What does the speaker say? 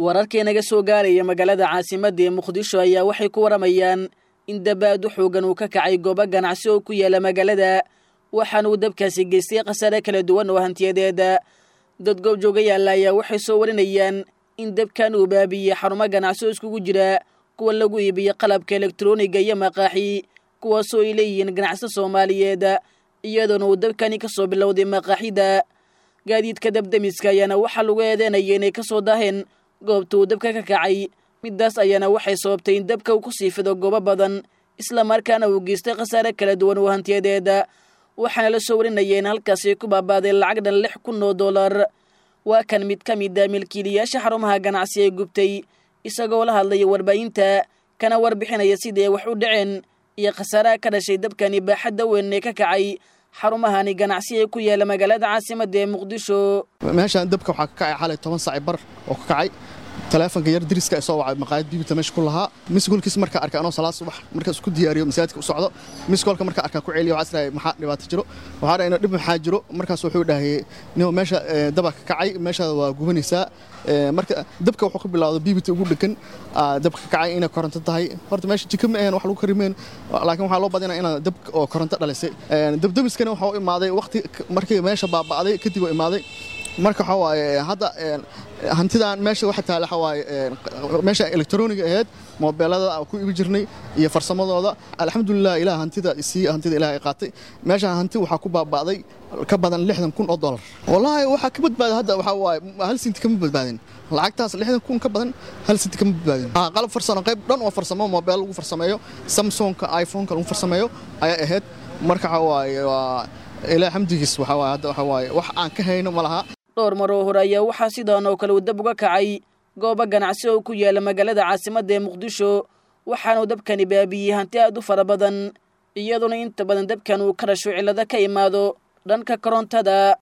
wararkii naga soo gaaraya magaalada caasimadda ee muqdisho ayaa waxay ku waramayaan in dabaadu xoogan uu ka kacay goobo ganacsi oo ku yaala magaalada waxaana uu dabkaasi geystay khasaare kala duwan oo hantiyadeeda dad goobjooga yaalla ayaa waxay soo warinayaan in dabkan uu baabiyey xarumo ganacsi oo iskugu jira kuwa lagu iibiyo qalabka elektroniga iyo maqaaxi kuwaasoo ay leeyihiin ganacsada soomaaliyeed iyadoona uu dabkani ka soo bilowday maqaaxida gaadiidka dabdemiska ayaana waxaa lagu eedeynaya inay ka soo daaheen goobta uu dabka ka kacay middaas ayaana waxay sababtay in dabka uu ku sii fido goobo badan isla markaana uu geystay khasaare kala duwan oo hantiyadeeda waxaana la soo warinaya in halkaasi ku baabaaday lacag dhan lix kun oo dollar waa kan mid ka mid a milkiilayaasha xarumaha ganacsi ee gubtay isagoo la hadlaya warbaahinta kana warbixinaya sidii ay wax u dhaceen iyo khasaaraha ka dhashay dabkani baaxadda weyn ee ka kacay xarumahani ganacsi ee ku yaala magaalada caasimadda ee muqdisho meeshaan dabka waxaa ka kacay xalay toban saaci bar oo ka kacay taleefonka yar diriska soo wacay maqaayad bibita meesha ku lahaa misgoolkiis markaa arkay anoo salaad subax markaas isku diyaariyo masaajidka u socdo misgoolka markaa arkaa ku celiyo waxaa isdhahay maxaa dhibaato jiro waxaa dhahay dhib maxaa jiro markaas wuxuu dhahay nimo meesha daba ka kacay meeshaada waa gubanaysaa marka dabka wuxuu ka bilowday bibita ugu dhegan dabka ka kacay inay koronto tahay horta meesha jika ma ahan wax lagu karimeen laakiin waxaa loo badinaa inaa dab oo koronto dhalisay dabdamiskana waxaa u imaaday waqti markii meesha baaba'day kadib oo imaaday marka waxaa waaye hadda hantidan meesha waxa taala waxa waaye meesha elektroniga ahayd moobeelada ku ibi jirnay iyo farsamadooda alxamdulilah ilaah hantida sii hantida ilaah ay qaatay meesha hanti waxaa ku baaba'day ka badan lixdan kun oo dollar wallaahi waxaa ka badbaaday hadda waxaa waaye hal sinti kama badbaadin lacagtaas lixdan kun ka badan hal sinti kama badbaadin qalab farsamo qayb dhan oo farsamo moobeel lagu farsameeyo samsungka iphoneka lagu farsameeyo ayaa ahayd marka waxaa waaye waa ilaah xamdigiis waxaa waaye hadda waxaa waaye wax aan ka hayno ma laha dhowr maroo hore ayaa waxaa sidaan oo kale uu dab uga kacay goobo ganacsi oo ku yaala magaalada caasimadda ee muqdisho waxaanuu dabkani baabiyey hanti aad u fara badan iyadoona inta badan dabkan uu ka dhasho cillado ka imaado dhanka korontada